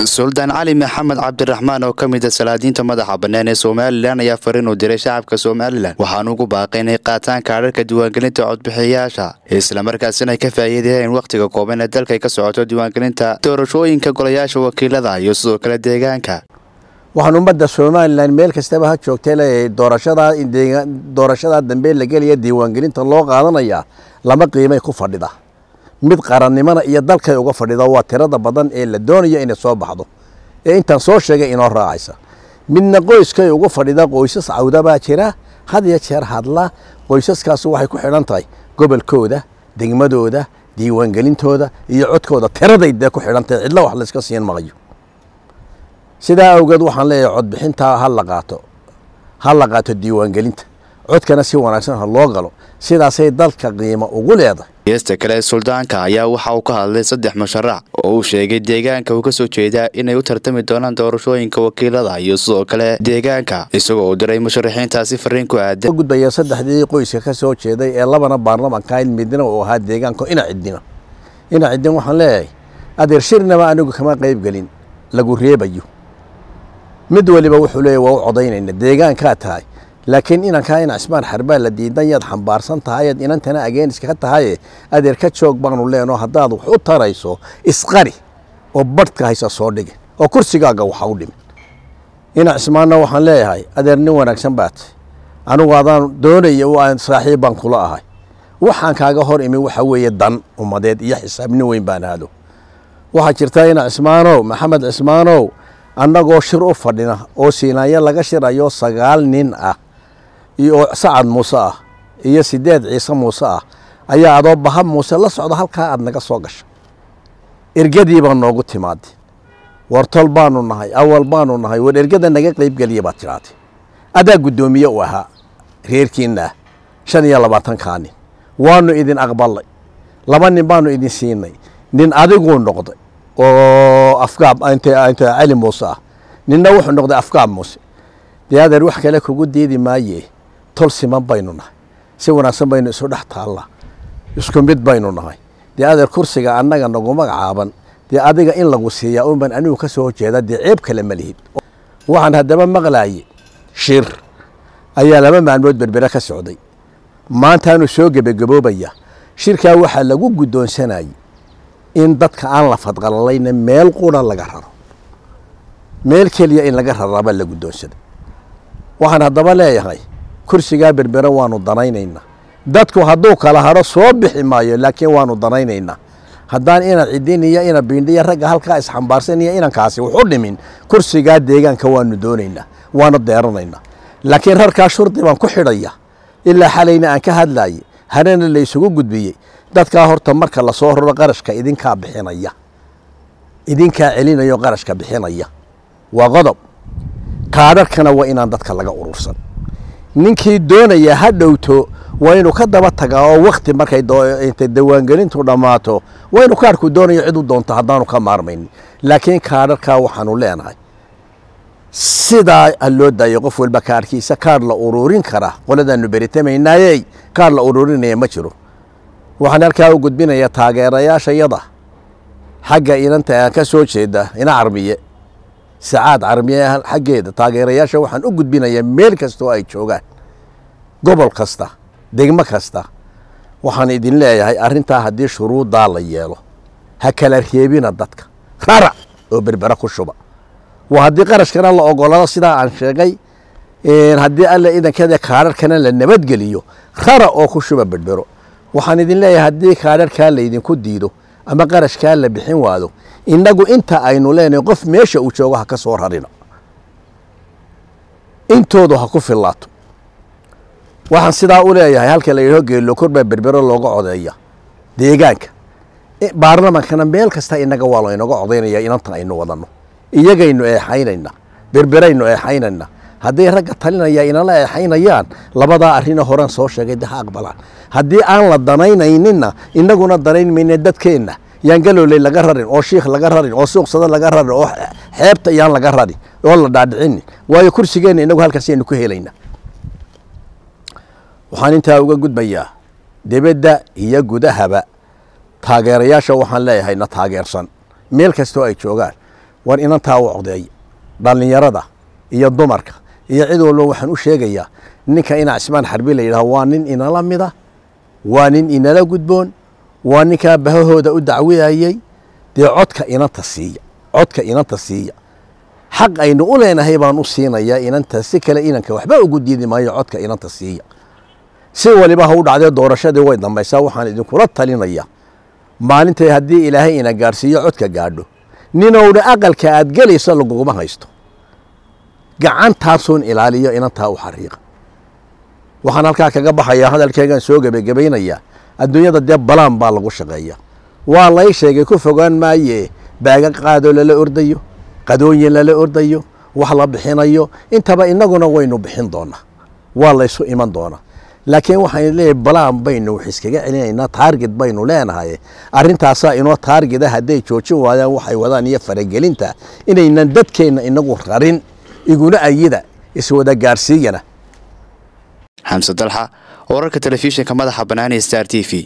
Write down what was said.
suldaan cali maxamed cabdiraxmaan oo ka mid a salaadiinta madaxa bannaan ee somalilan ayaa fariin u diray shacabka somalilan waxaanu ugu baaqay inay qaataan kaadharka diiwaangelinta codbixiyayaasha islamarkaasina ay ka faa'iidayeen wakhtiga kooban ee dalka ay ka socoto diiwaangelinta doorashooyinka golayaasha wakiilada iyo sidoo kale deegaanka waxaan ummadda somalilan meel kastaba ha joogtay leeyahay doorashadaa doorashadaa dambe la gelaya diiwaangelinta loo qaadanayaa lama qiimay ku fadhida mid qarannimona iyo dalkay uga fadhida waa tirada badan ee la doonayo inay soo baxdo ee intaan soo sheegay inoo raacaysa midna qoyskay uga fadhida qoysas cawdabaa jira had iyo jeer hadla qoysaskaas waxay ku xidhan tahay gobolkooda degmadooda diiwaangelintooda iyo codkooda tiraday dee ku xidhan tahay cidlo wax layska siin maqayo sidaa awgeed waxaan leeyahay codbixintaa ha la qaato ha la qaato diiwaangelinta codkana si wanaagsan ha loo galo sidaasay dalka qiimo ugu leedahay geesta kale suldaanka ayaa waxa uu ka hadlay saddex musharax oo uu sheegay deegaanka uu ka soo jeedaa inay u tartami doonaan doorashooyinka wakiilada iyo sidoo kale deegaanka isagoo uu diray musharaxiintaasi fariin ku aadan gudbaya saddexdii qoyska ka soo jeeday ee labana baarlamanka in midna uu ahaa deegaanka ina cidina ina cidin waxaan leeyahay adeer shirnaba anigu kama qayb gelin lagu reebayo mid waliba wuxuu leeyahy waa u codaynayna deegaankaa tahay laakiin inankaa ina cismaan xarbaa la diidan yaad xambaarsan tahayaad inantana ageeniska ka tahaye adeer ka joog baanu leenoo haddaad wax u tarayso isqari oo badhka haysa soo dhigin oo kursigaaga waxa u dhimin ina cismaanna waxaan leeyahay adeer nin wanaagsan baa tahy anigu adaan doonaya aan saaxiib baan kula ahay waxaan kaaga hor imi waxa weeye dan ummadeed iyo xisaabnin weyn baan aado waxaa jirta ina cismaanow maxamed cismaanow annagoo shir u fadhina oo siinaanyo laga shirayo sagaal nin ah oo sacad muuse ah iyo sideed ciise muuse ah ayaa adoo baha muuse la socda halkaa aad naga soo gasha ergadii baa noogu timaadeen wartol baanu nahay awal baanu nahay war ergada naga qaybgeliya baad tidhaatay adaa guddoomiye u ahaa reerkiinna ah shan iyo labaatankaa nin waanu idin aqbalay laba nin baanu idin siinay nin adiguu noqday oo afgaab inta cali muuse ah ninna wuxuu noqday afgaab muuse dee adeer wax kale kugu diidi maaye tol siman baynu nahay si wanaagsan baynu isu dhex taallaa isku mid baynu nahay dee adeer kursiga annaga nagu magacaaban dee adiga in lagu siiyaa unban anigu ka soo horjeeda dee ceeb kale ma lihid waxaan haddaba maqlaaye shir ayaa laba maalmood berbere ka socday maantaanu soo gebagaboobaya shirkaa waxaa lagu guddoonsanayay in dadka aan la fadqalalayna meel qura laga raro meel keliya in laga raraaba la guddoonsaday waxaan haddaba leeyahay kursigaa berbere waanu danaynaynaa dadku hadduu kala haro soo bixi maayo laakiin waanu danaynaynaa haddaan ina cidin iyo ina biindhiya ragga halkaa isxambaarsan iyo inankaasi wuxu dhimin kursigaa deegaanka waanu doonaynaa waanu deeranaynaa laakiin rarkaa shurdi baan ku xidhaya ilaa xalayna aan ka hadlaye harena la isugu gudbiyey dadkaa horta marka lasoo raro qarashka idinkaa bixinaya idinkaa celinayo qarashka bixinaya waa qodob kaadharkana waa inaan dadka laga urursan ninkii doonaya ha dhowto waa inuu ka daba tagaa oo wakti markay dawaangelintu dhammaato waa inuu kaadhku doonayo cid u doonto haddaanu ka maarmaynin laakiin kaadharkaa waxaanu leenahay sidaa ha loo daayo qof walba kaadhkiisa kaadh la ururin kara qoladaanu beritamaynaaye kaadh la ururinaya ma jiro waxaan halkaa u gudbinayaa taageerayaashayada xagga inanta aan ka soo jeeda ina carmiye sacaad carmiye xaggeeda taageerayaasha waxaan u gudbinayaa meel kasta oo ay joogaan gobol kasta degmo kasta waxaan idin leeyahay arrintaa haddii shuruuddaa la yeelo ha kala reebina dadka rarac oo berbera ku shuba waa haddii qarashkana la ogolado sidaa aan sheegay haddii alla idankeeda kaadharkana la nabadgeliyo rara oo ku shuba berbero waxaan idin leeyahay haddii kaadharkaa laydinku diido ama qarashkaa la bixin waado innagu inta aynu leenahay qof meesha uu joogo ha ka soo rarina intoodu ha ku fillaato waxaan sidaa u leeyahay halka la yidhaho geelokor baa berbero looga codeeya deegaanka baarlamankana meel kasta innaga waa laynaga codaynaya inanta aynu wadanno iyagaynu eexaynayna berberaynu eexaynayna hadday ragga talinaya inala eexaynayaan labadaa arrina horan soo sheegay de ha aqbalaan haddii aan la danaynayninna innaguna danayn mayne dadkeenna yaan galooley laga rarin oo shiikh laga rarin oo suuqsada laga rarin oo xeebta yaan laga rarin oo la dhaadhicinin waayo kursigeenna inagu halkaasaynu ku helaynaa waxaan intaa uga gudbayaa debedda iyo gudahaba taageerayaasha waxaan leeyahay na taageersan meel kastoo ay joogaan war inantaa u codeeya dhallinyarada iyo dumarka iyo cid walba waxaan u sheegayaa ninka ina cismaan xarbi la yidhaho waa nin inala mida waa nin inala gudboon waa ninkaa bahahooda u dacwiyayey dee codka inanta siiya codka inanta siiya xaq aynu u leenahay baan u siinayaa inanta si kale inanka waxba ugu diidi maayo codka inanta siiya si waliba ha u dhacdee doorashadii way dambaysaa waxaan idinkula talinaya maalintay haddii ilaahay ina gaadhsiiyo codka gaadho ninowna aqalka aad gelayso laguguma haysto gacantaasuun ilaaliyo inantaa u xariiqa waxaan halkaa kaga baxayaa hadalkeegaan soo gebagebaynayaa adduunyada dee balaan baa lagu shaqeeya waa lay sheegay ku fogaan maaye baaga qaadoo lala ordayo qadooyin lala ordayo wax la bixinayo intaba innaguna waynu bixin doonaa waa laysu iman doonaa laakiin waxaan leeyahay balaan baynu wax iskaga celinaynaa taarget baynu leenahay arrintaasaa inoo taargeta hadday joojin waayaan waxay wadaan iyo faragelinta inaynan dadkeenna inagu rarin iguna ayida iswada gaarsiiyana xamse dalxa wararka telefishinka madaxa bannaan ee star t v